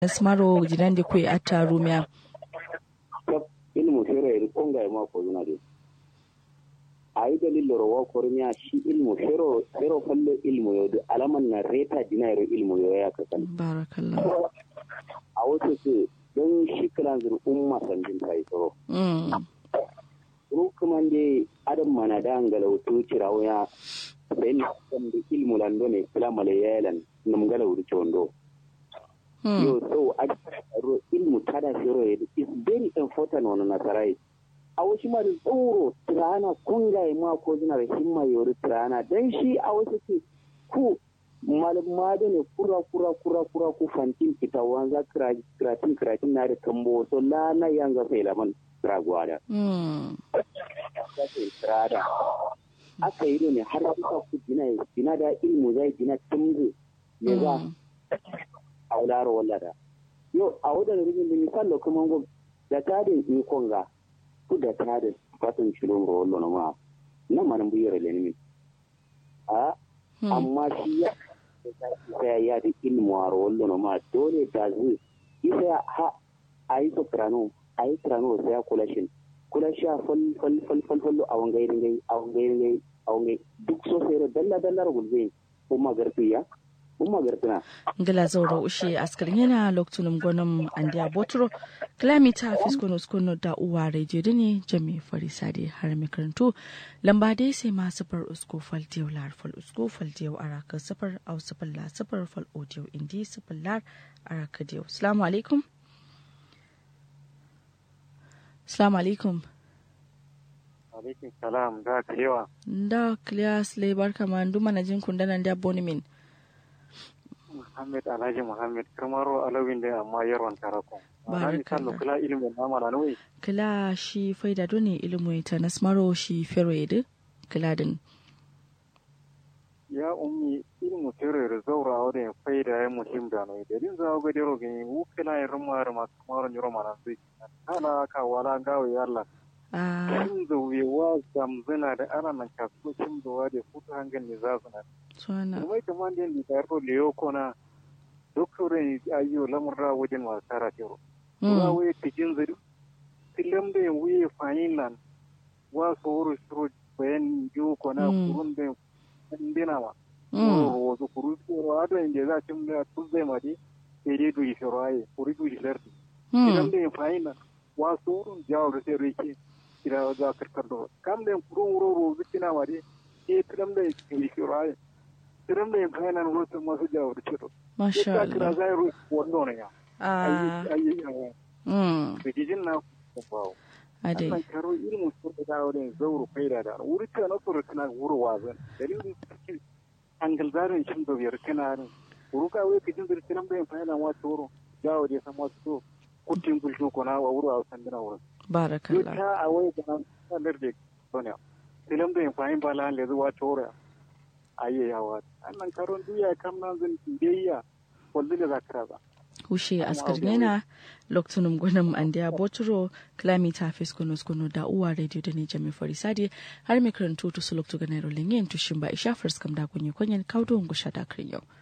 smaro jinande kwe atta rumia ilmu fere iri konga ma ko zuna de ayi dalil loro wa kornya shi ilmu fero fero falle ilmu yo alaman na reta dinayro ilmu yo ya kasan barakallah a wasu su don shi kalan zur umma sanjin tai tsoro rukuman de adam mana da angala wutu cirawo ya sai ni kan da ilmu lando ne kula male yalan nam gala wutu chondo yo so a ro ilmu tada shiro is very important on nasarai a wasu ma da tsoro tirana kungaye ma ko zina da himma yori tirana dan shi a wasu ce ku malama da ne kura kura kura kura ku fantin kita wanza kiratin kiratin na da kambo so la na yanga sai laman ragwada aka yi ne har kuka ku gina gina da ilmu zai gina tumgu ne za a wularo wallada yau a wadda rubin da misal kuma gwam da tadin ikon ga ku da tadin fatan shilon ga wallo ma nan manan buyar lenimi a amma shi ya sai ya da ilmu a wallo ma dole ta zu isa ha a yi soprano a yi soprano sai ya kula shi kula shi a fal fal fal fal fal a wangairin gai a wangairin gai a wangai duk so sai dalla dalla gulzai kuma garfiya ngila zauro ushe askarin yana loktunum gonum andiya botro kilomita fiskono skono da uwa radio ne jami farisade har makarantu lamba dai sai ma safar usko fal diyau lar fal usko fal diyau araka safar au safar la safar fal audio indi safar lar araka diyau assalamu alaikum assalamu alaikum alaikum salam da kalewa da kliya sle barka man duma na jin kundanan da bonimin Muhammad Alhaji Muhammad kamaro alawin da amma yarwan tarakon. Barakallah. kula ilimin nama na nuyi. Kila shi faida doni ilimin ta nasmaro shi fero yadu kila din. Ya ummi ilimu fero yadu zaura wadda faida ya muhim da nuyi. Da din zawo gadi rogin wu kila ya ruma ruma kamaro nyoro mana zai. Kala ka wala gawo ya Allah. Cin da wewa zamzina da ana nan kasu cin da wa da hutu hangen ne za su na. Suwana. Kuma ita man din da yaro leyo kona doktorin ayyo lamurra wajen masu tara tero. Kuma waye tijin zari. Tilam da yin wuye fayin nan wa su wuri shiro bayan yiwu kona kurun da yin dina ma. Wuro wasu kuru shiro ado yin da za cin da tuzai ma di sai dai duyi shiro aye kuri duyi lardi. Tilam da yin fayin nan wa su wurin jawo da sai rike kira za karkar da kam da yin kurun wuro rozu kina ma di sai tilam da yin shiro aye. tiram da yin fayanan wasu masu jawo da ciro. Masha Allah. Ita zai ruwa wando ne ya. Ah. Ayi yawa. Mm. Bikijin na bawo. Ade. Allah karo ilmu su da dawo da zauro faida da wuri ta na tsoro kana wuro wazan. Dalilin cikin angal zarin shin da biyar kana ne. Wuru ka wai kijin da tiram da yin fayanan wasu wuro jawo da san wasu to kutin bulsho ko na wuro a san dina wurin. Barakallah. Ta a wai da nan sanar da sonya. Tilam da yin fayin bala le zuwa tora. ayyayawa annan karon duya kam nan zan biyayya wallu da zakara ba hushe askarnena loktunum gwanam andiya boturo kilomita fiskono skono da uwa radio da ne jami farisadi har mai karantu to su loktu ganero lenyen to shimba isha first kam da kunye kwanyen kaudo ngusha da krinyo